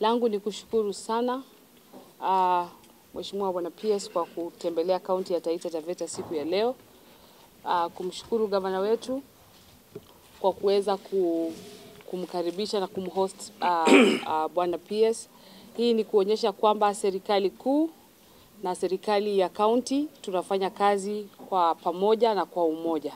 Langu ni kushukuru sana uh, Mheshimiwa Bwana PS kwa kutembelea kaunti ya Taita Taveta siku ya leo. Uh, kumshukuru gavana wetu kwa kuweza ku, kumkaribisha na kumhost uh, uh, Bwana PS. Hii ni kuonyesha kwamba serikali kuu na serikali ya kaunti tunafanya kazi kwa pamoja na kwa umoja.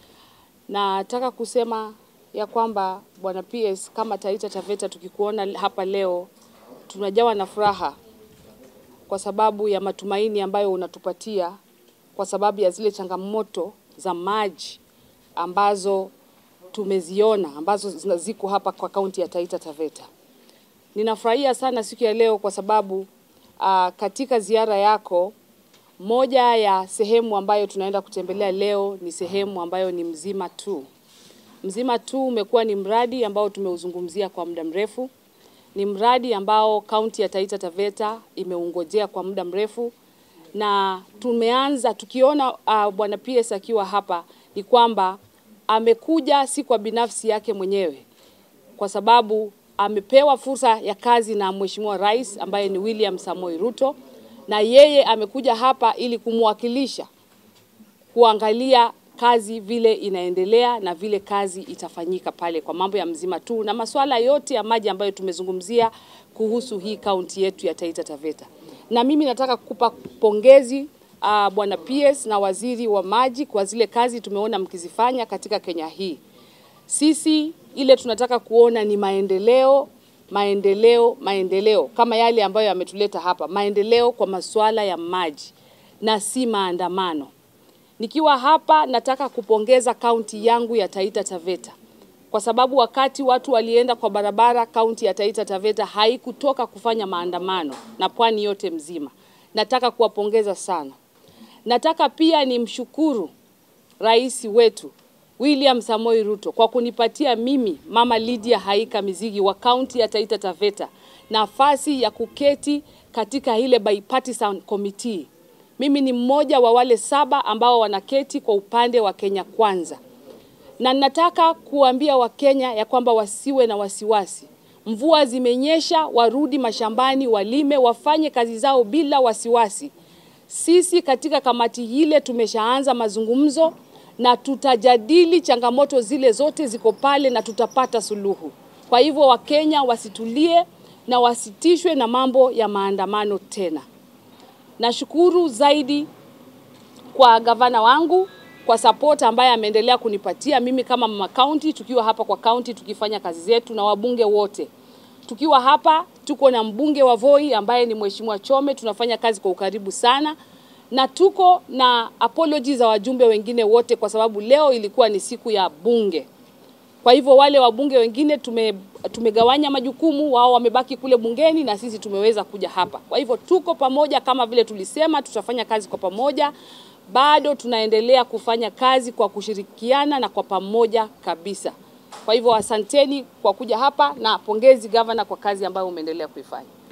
Nataka kusema ya kwamba Bwana PS, kama Taita Taveta tukikuona hapa leo tunajawa na furaha kwa sababu ya matumaini ambayo unatupatia kwa sababu ya zile changamoto za maji ambazo tumeziona ambazo ziko hapa kwa kaunti ya Taita Taveta. Ninafurahia sana siku ya leo kwa sababu uh, katika ziara yako moja ya sehemu ambayo tunaenda kutembelea leo ni sehemu ambayo ni Mzima tu. Mzima tu umekuwa ni mradi ambao tumeuzungumzia kwa muda mrefu. Ni mradi ambao kaunti ya Taita Taveta imeungojea kwa muda mrefu, na tumeanza tukiona uh, bwana PS akiwa hapa ni kwamba amekuja si kwa binafsi yake mwenyewe, kwa sababu amepewa fursa ya kazi na Mheshimiwa Rais ambaye ni William Samoei Ruto, na yeye amekuja hapa ili kumwakilisha kuangalia kazi vile inaendelea na vile kazi itafanyika pale kwa mambo ya Mzima tu na masuala yote ya maji ambayo tumezungumzia kuhusu hii kaunti yetu ya Taita Taveta. Na mimi nataka kukupa pongezi uh, Bwana PS na waziri wa maji kwa zile kazi tumeona mkizifanya katika Kenya hii. Sisi ile tunataka kuona ni maendeleo, maendeleo, maendeleo kama yale ambayo yametuleta hapa, maendeleo kwa masuala ya maji na si maandamano. Nikiwa hapa nataka kupongeza kaunti yangu ya Taita Taveta kwa sababu wakati watu walienda kwa barabara, kaunti ya Taita Taveta haikutoka kufanya maandamano na pwani yote mzima. Nataka kuwapongeza sana. Nataka pia nimshukuru rais wetu William Samoei Ruto kwa kunipatia mimi Mama Lydia Haika Mizigi wa kaunti ya Taita Taveta nafasi ya kuketi katika ile bipartisan committee. Mimi ni mmoja wa wale saba ambao wanaketi kwa upande wa Kenya Kwanza, na nataka kuambia Wakenya ya kwamba wasiwe na wasiwasi. Mvua zimenyesha, warudi mashambani, walime, wafanye kazi zao bila wasiwasi. Sisi katika kamati ile tumeshaanza mazungumzo na tutajadili changamoto zile zote ziko pale na tutapata suluhu. Kwa hivyo Wakenya wasitulie na wasitishwe na mambo ya maandamano tena. Nashukuru zaidi kwa gavana wangu kwa support ambaye ameendelea kunipatia mimi kama mama county, tukiwa hapa kwa county tukifanya kazi zetu, na wabunge wote tukiwa hapa. Tuko na mbunge wa Voi ambaye ni Mheshimiwa Chome, tunafanya kazi kwa ukaribu sana, na tuko na apology za wajumbe wengine wote, kwa sababu leo ilikuwa ni siku ya bunge. Kwa hivyo wale wabunge wengine tume, tumegawanya majukumu, wao wamebaki kule bungeni na sisi tumeweza kuja hapa. Kwa hivyo tuko pamoja, kama vile tulisema tutafanya kazi kwa pamoja. Bado tunaendelea kufanya kazi kwa kushirikiana na kwa pamoja kabisa. Kwa hivyo asanteni kwa kuja hapa na pongezi gavana kwa kazi ambayo umeendelea kuifanya.